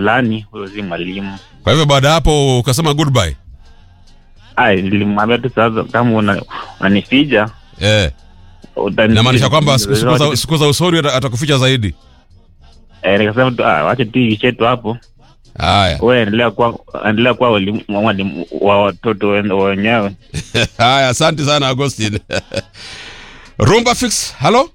fulani, huyo si mwalimu. Kwa hivyo baada ya hapo ukasema goodbye. Ai, nilimwambia tu sasa, kama una- unanifija Eh. utani- Inamaanisha kwamba siku siku za siku za usoni ata- atakuficha zaidi. Eh, nikasema tu ah, wacha tu iishe tu hapo. Haya. Wewe endelea kuwa endelea kuwa walimu mwalimu wa watoto wen- wenyewe. Haya, asante sana Agustin. Rumba fix. Halo?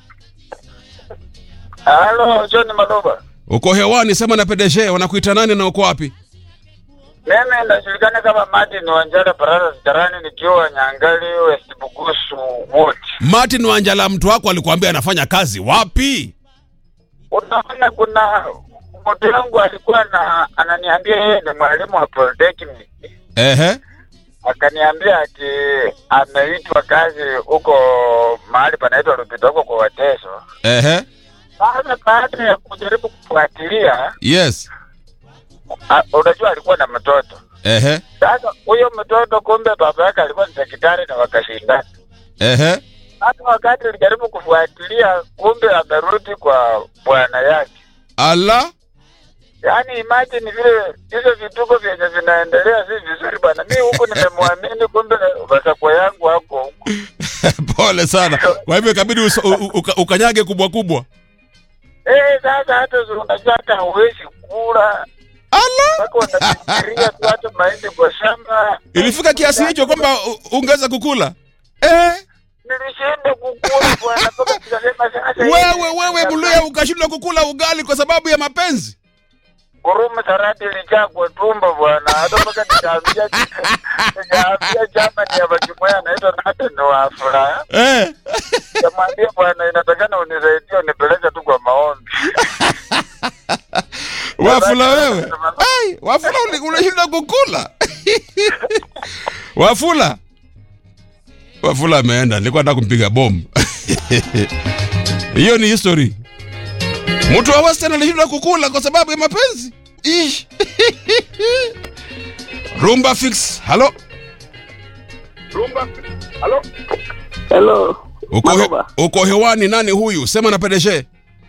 Halo, John Madoba. Uko hewani sema na PDG wanakuita nani na uko wapi? Mimi najulikana kama Martin Wanjala Barara Sitarani nikiwa Nyangali West Bugusu Ward. Martin Wanjala mtu wako alikuambia anafanya kazi wapi? Unaona kuna mtu wangu alikuwa na ananiambia yeye ni mwalimu wa Polytechnic. Ehe. Akaniambia ati ameitwa kazi huko mahali panaitwa Lupita huko kwa Wateso. Ehe. Sasa baada ya kujaribu kufuatilia, Yes. a- unajua alikuwa na mtoto. Ehe. Sasa huyo mtoto kumbe baba yake alikuwa ni daktari na wakashindana. Ehe. Hata wakati nilijaribu kufuatilia, kumbe amerudi kwa bwana yake. Ala. Yaani imagine vile hizo vituko vyenye vinaendelea si vizuri bwana. Mi huku nimemwamini, kumbe wasakwa yangu wako huku. Pole sana. Kwa hivyo ikabidi uso- u- u- uka- ukanyage kubwa kubwa. Eh, sasa hata si unajua hata huwezi kula Ala. mpaka unafikiria tu hata mahindi kwa shamba. Ilifika kiasi hicho kwamba u- ungeweza kukula. Eh. Nilishinda kukula bwana, mpaka tukasema sasa hivi- Wewe wewe Mluya ukashindwa kukula ugali kwa sababu ya mapenzi. Gurumu sarati ilijaa kwa tumbo bwana, hata mpaka nikaambia nikaambia chama ni ya Bakimoya anaitwa Nathan Wafula. Eh. Nikamwambia bwana, inatakana unisaidie unipeleke tu kwa maombi. Wafula wewe. Ai, Wafula uli- unashindwa kukula. Wafula. Wafula ameenda, nilikuwa nataka kumpiga bomu. Hiyo ni history. Mtu wa Western alishindwa kukula kwa sababu ya mapenzi. Ish. Rumba fix. Halo. Hello. Uko, he, Maloba. uko hewani nani huyu? Sema na PDG.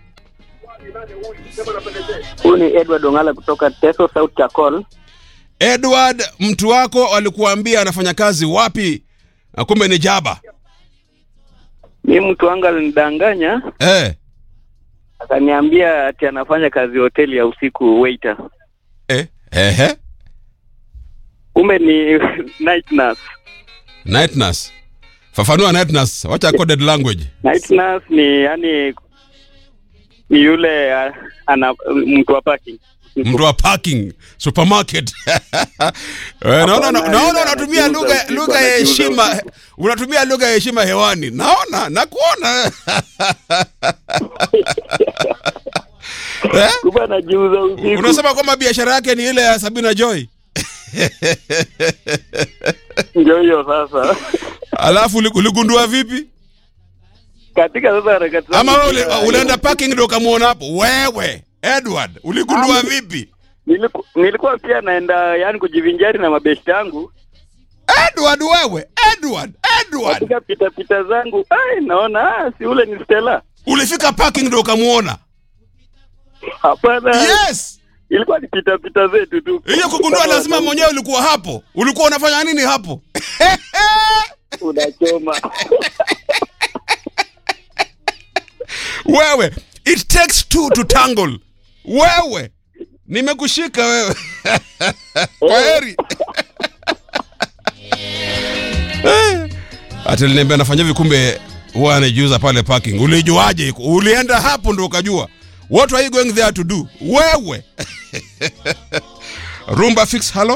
Huyu ni Edward Ongala kutoka Teso South Chakol. Edward, mtu wako alikuambia anafanya kazi wapi? Na kumbe ni Jaba. Mi mtu wangu alinidanganya Eh. akaniambia ati anafanya kazi hoteli ya usiku waiter. Eh. Ehe. Kumbe ni night nurse. Night nurse. Fafanua night nurse. Wacha coded language. Night nurse ni yani ni yule uh, ana mtu wa parking. Mtu wa parking supermarket. Eh, naona Hapana, naona yule unatumia anajiuza lugha usiku, lugha ya anajiuza heshima. usiku. Unatumia lugha ya heshima hewani. Naona, nakuona. Eh? Kumbe anajiuza usiku. Unasema kwamba biashara yake ni ile ya Sabina Joy. Ndio hiyo sasa. Alafu uli- uligundua vipi? Katika sasa harakati zangu Ama wewe uli- za- ulienda parking ndio ukamuona hapo? Wewe Edward, uligundua Ama- vipi? Niliku, nilikuwa pia naenda yani kujivinjari na mabeshte yangu Edward wewe, Edward, Edward. katika pita pita zangu, ai naona ah, si ule ni Stella. Ulifika parking ndio ukamuona? Hapana, Yes. ilikuwa ni pita pita zetu tu. Hiyo kugundua lazima mwenyewe ulikuwa hapo. Ulikuwa unafanya nini hapo? unachoma. Wewe, it takes two to tangle. Wewe, nimekushika wewe. Kwa heri. Ati aliniambia anafanya hivi kumbe huwa anajiuza pale parking. Ulijuaje? Ulienda hapo ndo ukajua. What are you going there to do? Wewe. Rumba fix, hello?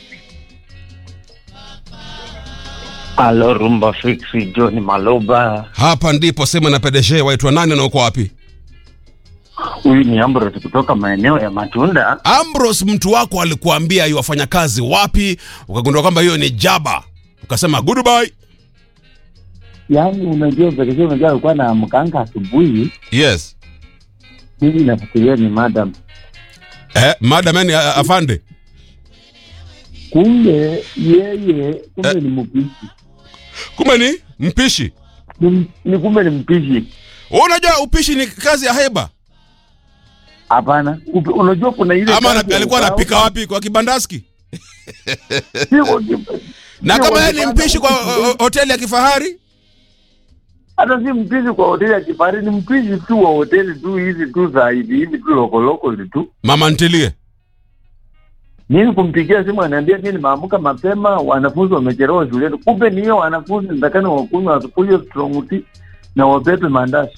Halo, Rumba Fix, John Maloba. Hapa ndipo sema na PDG waitwa nani na uko wapi? Huyu ni Ambrose kutoka maeneo ya Matunda. Ambrose mtu wako alikuambia iwafanya kazi wapi, ukagundua kwamba hiyo ni Jaba, ukasema goodbye. Yaani unajua pekee, unajua alikuwa na mkanga asubuhi, Yes. mimi nafikiria ni madam, Eh, madam yani a- afande. kumbe yeye kumbe Eh. ni mpishi Kumbe ni mpishi. ni, ni kumbe ni mpishi. Wewe Unajua upishi ni kazi ya heba. Hapana, Upe- unajua kuna ile ama kazi ana- ya alikuwa ubao. anapika wapi kwa kibandaski Si kwa ki- na si kama kwa yeye ni kibanda, mpishi kwa o- o- hoteli ya kifahari hata si mpishi kwa hoteli ya kifahari, ni mpishi tu wa hoteli tu hizi tu za hivi hivi tu lokolokoli tu. mama ntilie Mimi kumpigia simu anaambia mimi nimeamka mapema, wanafunzi wamechelewa shuleni. Kumbe ni hiyo wanafunzi nitakana wakunywa wasukunywe strong tea na wabebe mandazi.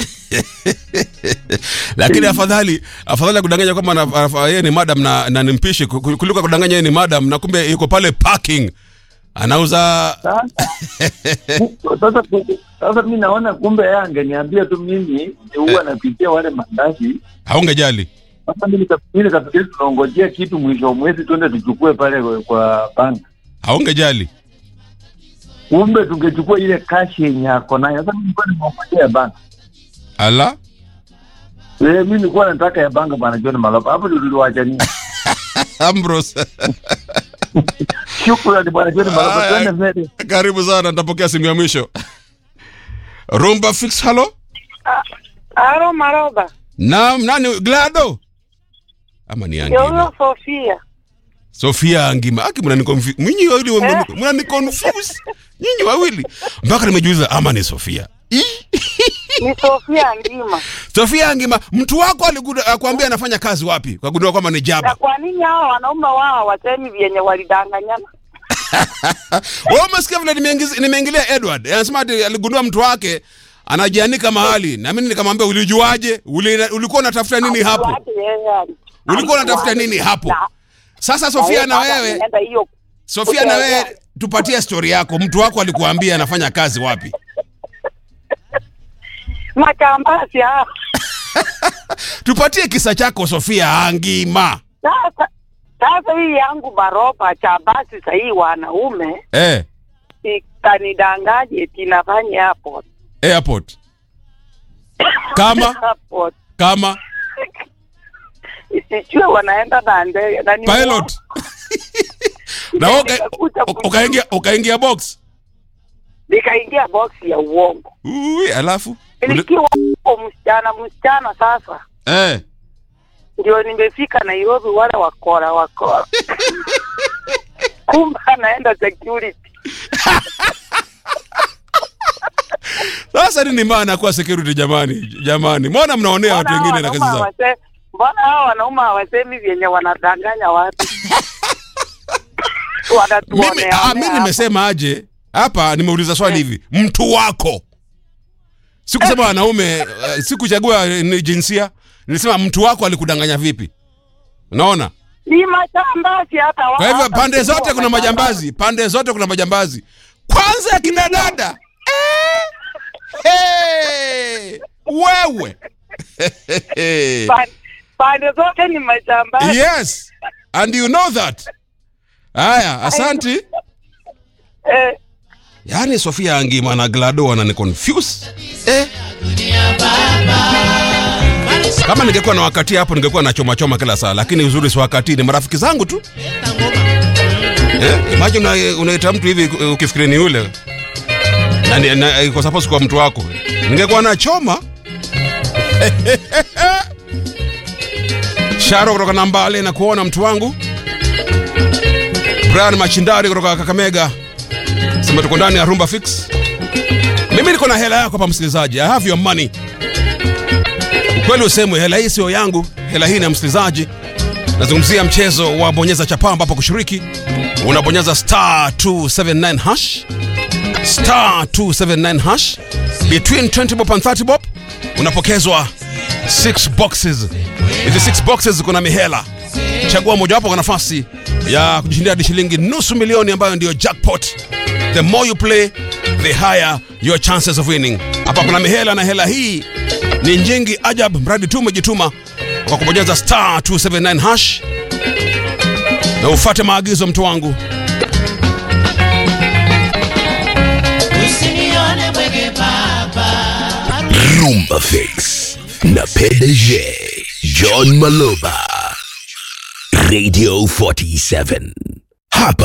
lakini afadhali afadhali kudanganya kwamba ana- ana- yeye ni madam na, na ni mpishi ku- ku- kuliko kudanganya yeye ni madam na kumbe yuko pale parking anauza Sasa sasa sasa mimi naona kumbe yeye angeniambia tu mimi huwa napikia wale mandazi. haungejali Sasa mimi nika- mimi nikafikiri tunaongojea kitu mwisho wa mwezi twende tuchukue pale kwa- kwa bank. haungejali Kumbe tungechukua ile cash yenye ako nayo. Sasa mimi nilikuwa nimeongojea ya bank. ala Eh, mimi nilikuwa nataka ya bank bana John Malopa. Hapo ndio tuliwachania. Ambrose Shukrani bwana John Malopa. Aya. Twende mbele. karibu sana nitapokea simu ya mwisho rumba fix halo Aro Maroba, naam nani glado ama ni ndio angima huyo Sofia. sofia angima aki mnaniconfuse nyinyi wawili wa- mnaniconfuse nyinyi wawili mpaka nimejuliza ama ni sofia Ih, Ni Sofia Ngima. sofia angima mtu wako alikuda- akwambia anafanya kazi wapi kagundua kwamba ni Na jaba kwa nini hao wanaume wao wasemi vyenye walidanganyana? wewe umesikia vile nimeingiz- nimeingilia edward anasema ati aligundua mtu wake anajianika mahali na mimi nikamwambia ulijuaje Uli, ulikuwa unatafuta nini hapo Ati yeye ali- ulikuwa unatafuta nini hapo Na- sasa na sofia yeye na baada wewe ameenda hiyo sofia na wewe tupatie stori yako mtu wako alikuambia anafanya kazi wapi machambazi hao. tupatie kisa chako sofia angima Sasa sasa hii yangu Maroba chambasi sahii wanaume eh, ikanidanganye eti nafanya hapo airport kama hapo kama isijue wanaenda na ndege na ni pilot na wewe uka- Nikakuja uka- ukaingia ukaingia box nikaingia box ya uongo Ui, alafu Uli- nilikiwa huko msichana msichana sasa eh. ndio nimefika Nairobi, wale wakora wakora, kumbe anaenda security. Sasa nini maana kuwa security jamani? Jamani, mbona mnaonea watu Mbona wengine na kazi wanaume zao? hawase- Mbona hao wanaume hawasemi vyenye wanadanganya watu? Mimi Wanatuonea ah, mimi nimesema aje hapa, nimeuliza swali hivi, mtu wako sikusema wanaume, uh, sikuchagua ni jinsia, nilisema mtu wako alikudanganya vipi? Unaona? ni majambazi hata wa- Kwa hivyo hata pande sio zote kuna majambazi, pande zote kuna majambazi. Kwanza akina dada eh, hey, wewe Pa- Pande zote ni majambazi. yes and you know that. Haya, asanti. Eh, Yaani Sofia Angima na Glado wanani confuse eh. Kama ningekuwa na wakati hapo ningekuwa na choma choma kila saa, lakini uzuri si wakati, ni marafiki zangu tu eh. Imagine una- unaita mtu hivi uh, ukifikiri ni yule na, ni- na iko suppose kwa mtu wako, ningekuwa na choma Sharo kutoka Nambale na kuona mtu wangu Brian Machindari kutoka Kakamega sema tuko ndani ya Rumba Fix. Mimi niko na hela yako hapa msikilizaji, I have your money. Ukweli usemwe, hela hii sio yangu, hela hii ni ya msikilizaji. Nazungumzia mchezo wa bonyeza chapa, ambapo kushiriki unabonyeza star 279 hash star 279 hash between 20 bob and 30 bob unapokezwa 6 boxes. Hizi 6 boxes kuna mihela chagua mojawapo kwa nafasi ya kujishindia hadi shilingi nusu milioni ambayo ndiyo jackpot the more you play the higher your chances of winning hapa kuna mihela na hela hii ni nyingi ajab mradi tu umejituma kwa kubonyeza star 279 hash na ufate maagizo mtu wangu Usinione mwege baba. Rumba Fix na PDG John Maloba Radio 47 hapa